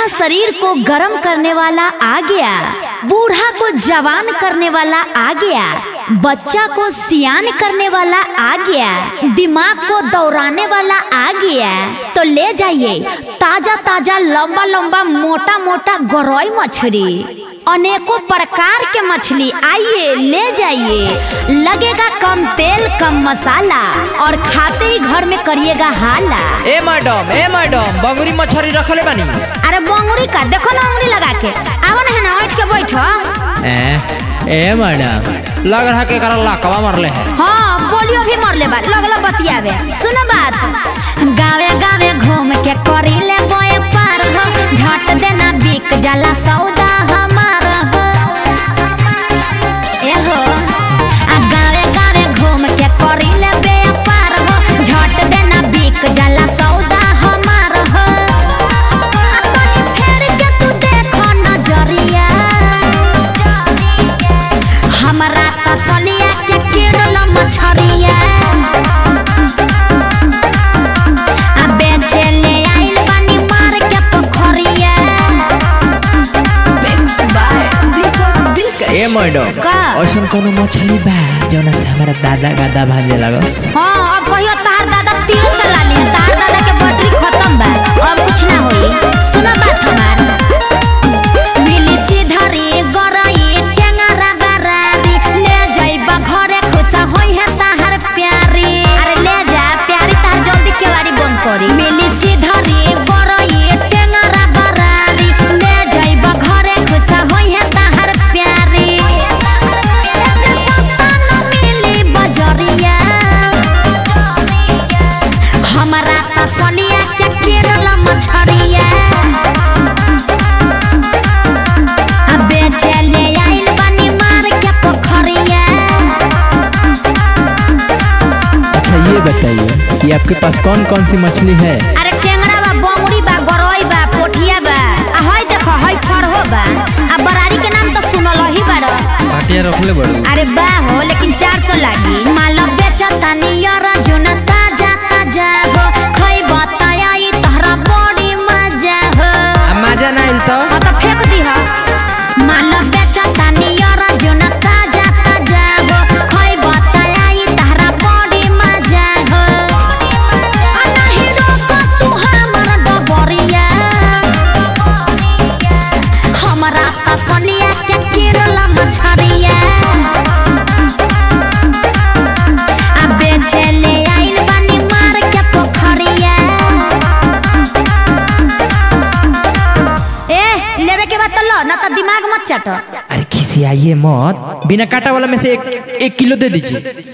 शरीर को गर्म करने वाला आ गया बूढ़ा को जवान करने वाला आ गया बच्चा को सियान करने वाला आ गया दिमाग को दौड़ाने वाला आ गया तो ले जाइए ताजा ताजा लंबा लंबा मोटा मोटा गरई मछली अनेकों प्रकार के मछली आइए ले जाइए लगेगा कम तेल कम मसाला और खाते ही घर में करिएगा हाला ए मैडम ए मैडम बंगुरी मछली रखले बानी अरे बंगुरी का देखो ना उंगली लगा के आवा ना है ना उठ के बैठो ए ए मैडम लग रहा के करल लाकवा मरले है हाँ पोलियो भी मरले बा लगलो बतियावे सुनो बात गावे गावे घूम के करी ले बोए पार हो झट देना बिक जाला सौदा हमार हो ए हो आ गावे गावे घूम के करी ले बे पार हो झट देना बिक जाला सौदा हमार हो आ तनी फेर के तू देखो नजरिया हमरा त सलिया के किरल मछरिया आ बेचे ले आइल बानी मार के पोखरिया Mix by Deepak Dilkash. ए मैडम का? ऐसन कोनो मछली बा जौना से हमारा दादा गादा भाजे लगस हाँ अब कहियो तार दादा तीर चला ली तार दादा के बैटरी खत्म बा अब कुछ ना होई सुना बात हमार मिली सीधरी गरई टेंगरा बरारी ले जाइबा घरे खुशा होई है ताहर प्यारी अरे ले जा प्यारी तार जल्दी केवाड़ी बंद करी मिली सीधरी गरई टेंगरा बरारी ले जाइबा घरे खुशा होई है ताहर प्यारी एमे सस्ता न मिली बजरिया हमरा त सलिया के केरल मछरिया आ बेचे ले आइल बानी मार के पोखरिया अच्छा ये बताइए कि आपके पास कौन कौन सी मछली है अरे टेंगरा बा बंगड़ी बा गरई बा पोठिया बा आ हई देखो हई फरहो बा आ बरारी के नाम तो सुनल ही बाड़ पाटिया रखले बड़ू अरे बा हो लेकिन 400 लागी माल बेचता नियर जुन ताजा ताजा हो खई बताई तहरा बड़ी मजा हो मजा ना आइल तो हाँ तो फेंक दी हो माल बेचता नियर जुन ताजा ताजा हो खई बताई तहरा बड़ी मजा हो आ नहीं रोको तू हमर डगरिया हमरा त सलिया के किरला मछरिया आ बेचे ले आइल बानी मार के पोखरिया ए लेवे के बाद तो लो ना तो दिमाग मत चटो अरे खिसियाइए मत बिना काटा वाला में से एक एक किलो दे दीजिए